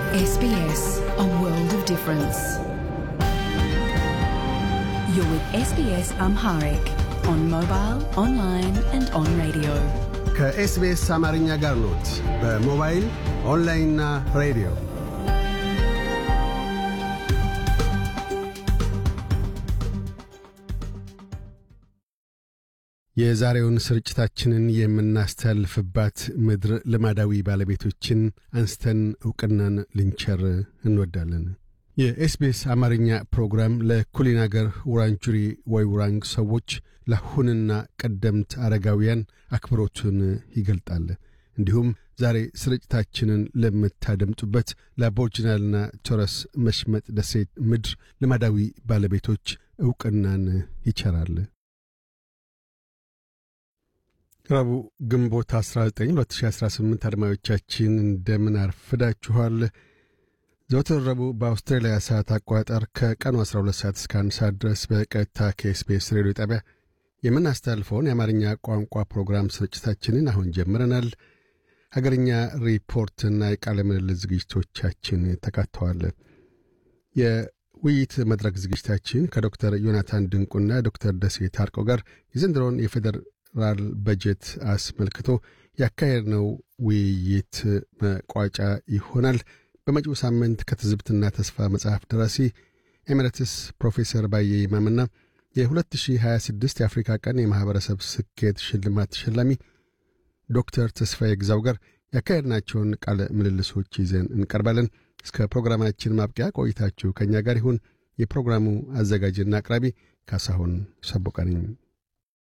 SBS, a world of difference. You're with SBS Amharic on mobile, online, and on radio. ከኤስቢኤስ አማርኛ ጋር ኖት። በሞባይል ኦንላይንና ሬዲዮ የዛሬውን ስርጭታችንን የምናስተላልፍባት ምድር ልማዳዊ ባለቤቶችን አንስተን ዕውቅናን ልንቸር እንወዳለን። የኤስቢኤስ አማርኛ ፕሮግራም ለኩሊን አገር ውራንጁሪ ወይ ውራንግ ሰዎች ለአሁንና ቀደምት አረጋውያን አክብሮቱን ይገልጣል። እንዲሁም ዛሬ ስርጭታችንን ለምታደምጡበት ለአቦርጅናልና ቶረስ መሽመጥ ደሴት ምድር ልማዳዊ ባለቤቶች ዕውቅናን ይቸራል። ረቡዕ ግንቦት 19 2018 አድማጮቻችን እንደምን አርፍዳችኋል። ዘወትር ረቡዕ በአውስትራሊያ ሰዓት አቆጣጠር ከቀኑ 12 ሰዓት እስከ 1 ሰዓት ድረስ በቀጥታ ከኤስቢኤስ ሬዲዮ ጣቢያ የምናስተላልፈውን የአማርኛ ቋንቋ ፕሮግራም ስርጭታችንን አሁን ጀምረናል። ሀገርኛ ሪፖርትና የቃለ ምልልስ ዝግጅቶቻችን ተካተዋል። የውይይት መድረክ ዝግጅታችን ከዶክተር ዮናታን ድንቁና ዶክተር ደሴ ታርቀው ጋር የዘንድሮውን የፌዴራል በጀት አስመልክቶ ያካሄድነው ውይይት መቋጫ ይሆናል። በመጪው ሳምንት ከትዝብትና ተስፋ መጽሐፍ ደራሲ ኤሜሬትስ ፕሮፌሰር ባየ ይማምና የ2026 የአፍሪካ ቀን የማኅበረሰብ ስኬት ሽልማት ተሸላሚ ዶክተር ተስፋዬ ግዛው ጋር ያካሄድናቸውን ቃለ ምልልሶች ይዘን እንቀርባለን። እስከ ፕሮግራማችን ማብቂያ ቆይታችሁ ከእኛ ጋር ይሁን። የፕሮግራሙ አዘጋጅና አቅራቢ ካሳሁን ሰቦቃ ነኝ።